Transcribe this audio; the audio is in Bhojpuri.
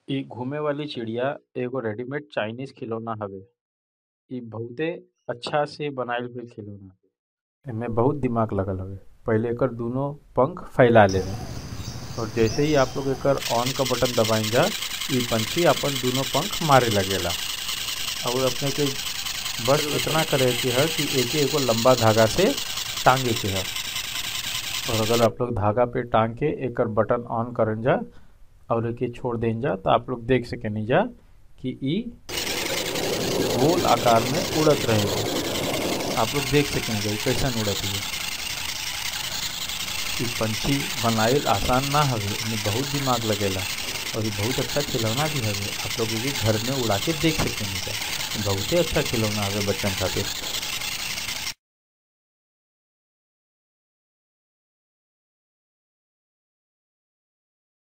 इ घूमे वाली चिड़िया एगो रेडीमेड चाइनीज खिलौना हवे इ बहुते अच्छा से बनाइल गइल खिलौना हवे एमे बहुत दिमाग लगल हवे पहिले एकर दुनो पंख फैला लेवे और जैसे ही आप लोग एकर ऑन का बटन दबाइंजा इ पंछी अपन दुनो पंख मारे लगेला और अपने के बस इतना करे के है कि एके एगो लंबा धागा से टांगे के है और अगर आप लोग धागा पे टांग के एकर बटन ऑन करन जा और एके छोड़ दें जा तो आप लोग देख सकेनी जा कि इ गोल आकार में उड़त रहेगा आप लोग देख सकेंगे इ कैसन उड़त है इ पंछी बनाइल आसान ना हवे एमे बहुत दिमाग लगेला और इ बहुत अच्छा खिलौना भी हवे आप लोग एके घर में उड़ा के देख सकेनी जा बहुते अच्छा खिलौना हवे बच्चन खातिर